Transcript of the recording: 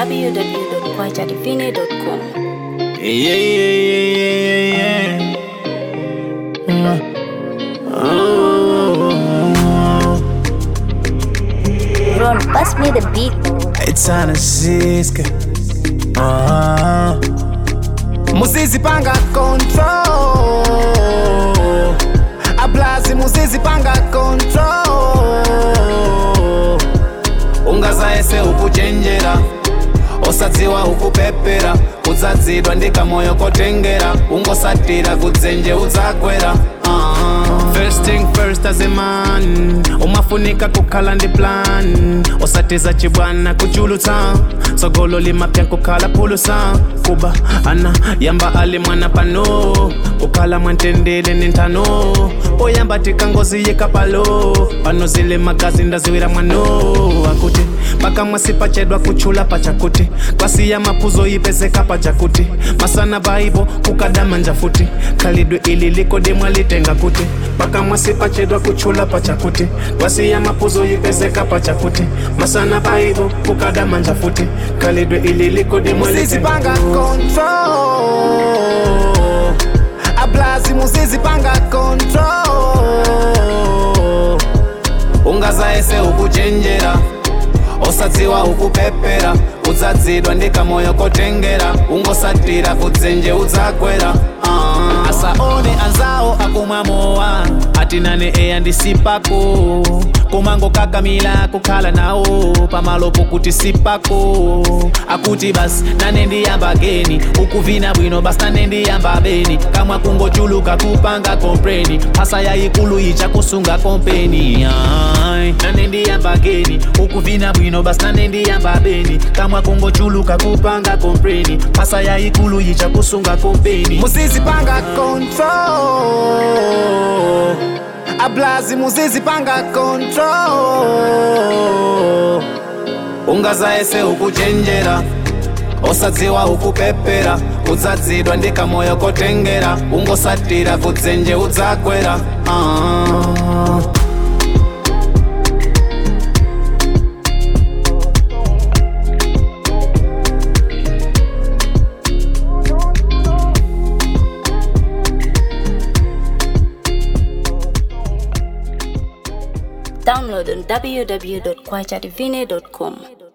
www.kwajadivine.com. Yeah, yeah, yeah, yeah, yeah. Oh, Ron, pass me the beat. it's on a siska. Uh-huh. Muzizi panga control. Ablazi muzizi panga control. Ungazaese ukuchenjera osadziwa ukupepera udzadzidwa ndikamoyo kotengera ungosatira kudzenje udzagwera uh-huh. First thing first as a man umafunika kukhala ndi plan osatiza chibwana kuchulutsa tsogolo limapya kukhala phulusa kuba ana yamba ali mwana pano kukhala mwantendele ni nthano poyamba tikangozi yekapalo pano zile magazi ndaziwira mwano akuti pakamwa sipachedwa kuchula pachakuti kwasiya maphuzo ipezeka pachakuti masana vaivo kukadama njafuti khalidwe ili likodemwa litenga kuti pakamwa sipachedwa kuchula pachakuti kwasiya maphuzo ipezeka pachakuti masana vaivo kukadama njafuti khalidwe ili likodemwa Muzizipanga control Ablazi muzizipanga control ungazaese ukuchenjera osadziwa ukupepera udzadzidwa ndikamoyo kotengera ungosatira kudzenje udzagwera uh. asaone anzawo akumwa mowa atinane eya ndisipako kumango kakamila kukhala nawo pamalopo kuti sipako akuti basi nane ndiyamba geni ukuvina bwino basi nane ndiyamba beni kamwa kungochuluka kupanga kompreni phasa yayikulu icha kusunga kompeni Ai, nane ndiyamba geni ukuvina bwino basi nane ndiyamba beni kamwa kungochuluka kupanga kompreni phasa yayikulu icha kusunga kompeni Muzizipanga control Ablazi muzizipanga control ungazaese ukuchenjera osadziwa ukupepera udzadzidwa ndikamoyo kotengera ungosatira kudzenje udzagwera uh. Download on www.kwajadivine.com.